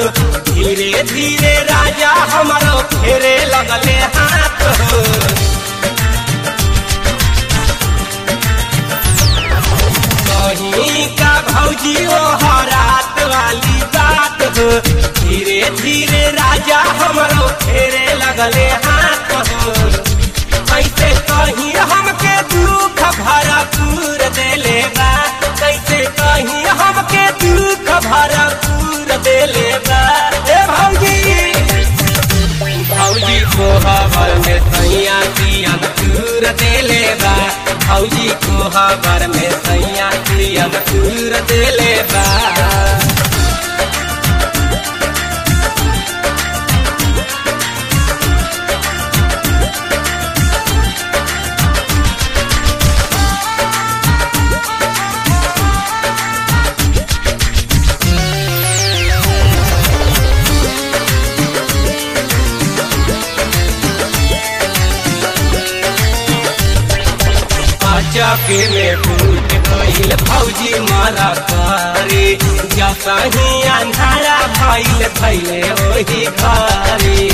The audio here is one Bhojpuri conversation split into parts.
धीरे धीरे राजा हमारो फेरे लगले हाथ हो कहीं का भौजी ओ हरात वाली बात हो धीरे धीरे राजा हमारो फेरे लगले हाथ हो कैसे कहीं हमके दुख भरपूर देले बा कैसे कहीं हमके दुख भरपूर देले बा ए भौजी भौजी को हबर में सैया दियन दूर देले बा भौजी को हबर में सैया दियन दूर देले बा चके में फूट गईल भौजी मारा कारी जसा ही अंधारा भइल भइले ओही घरी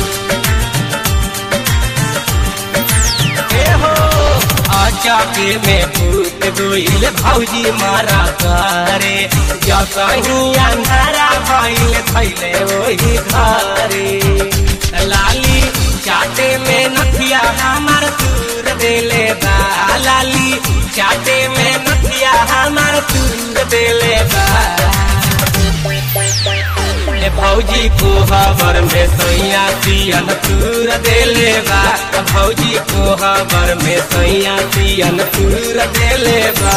ए हो चके में फूट गईल भौजी मारा करे जसा ही अंधारा भइल भइले ओही घरी लाली चाटे में नथिया हमार दूर देले बा लाली चाटे में नथिया हमार दूर देले बा ए भौजी को हबर में सैया सियन दूर देले बा भौजी को हबर में सैया सियन दूर देले बा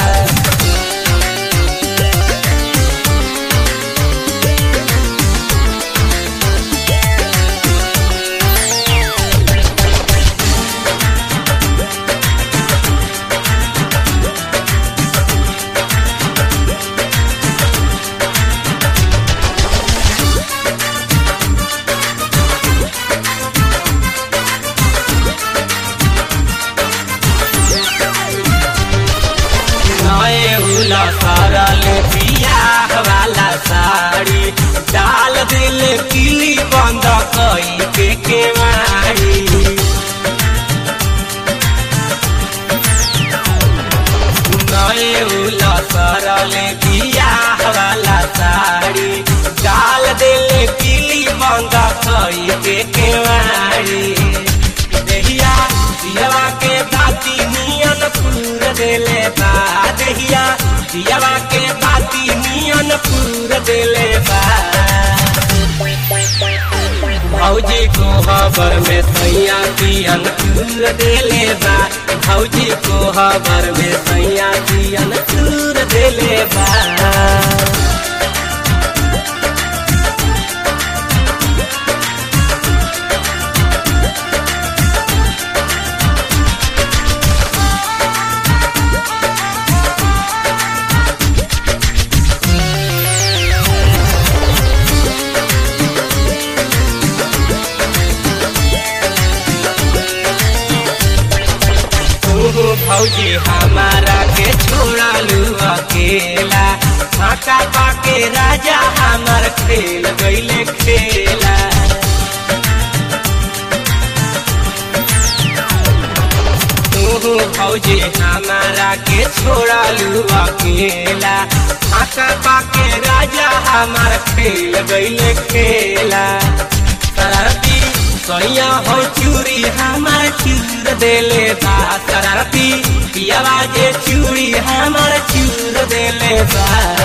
नए उला सारा ले बियाह वाला साड़ी डाल दिल किली बंद कई के केवाड़ी नए उला सारा ले बियाह वाला साड़ी डाल दिल किली बंद कई के केवाड़ी देहिया दियावा के बाती नियन पूर देले बा देहिया दियावा के बाती नियन पूर देले बा भौजी को खबर में सैया दियन पूर देले बा भौजी को खबर में सैया दियन पूर देले बा तू भौजी हमारा के छोड़ा लू अकेला फाका पाके राजा हमार खेल गईले खेला तू भौजी हमारा के छोड़ा लू अकेला फाका पाके राजा हमार खेल गईले खेला शरारती सैया हो चूड़ी हमार चूर देले बा शरारती पियावा जे चूड़ी हमार चूर देले बा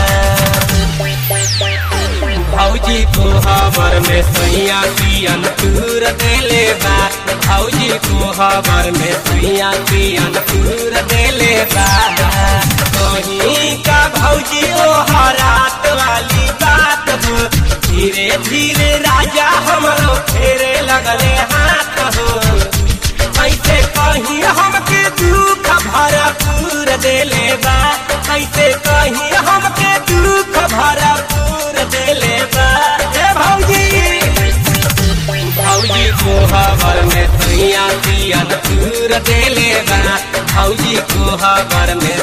भौजी को खबर में सैया पियन चूर देले बा भौजी को खबर में सैया पियन चूर देले बा कहीं का भौजी ओ हरात वाली बात हो धीरे धीरे राजा हमरो फेरे लगले हाथ हो कैसे कहीं हमके दुख भरपूर देले बा कैसे कहीं हमके दुख भरपूर देले बा हे भौजी भौजी को खबर में सैया पियन चूर देले बा भौजी को खबर में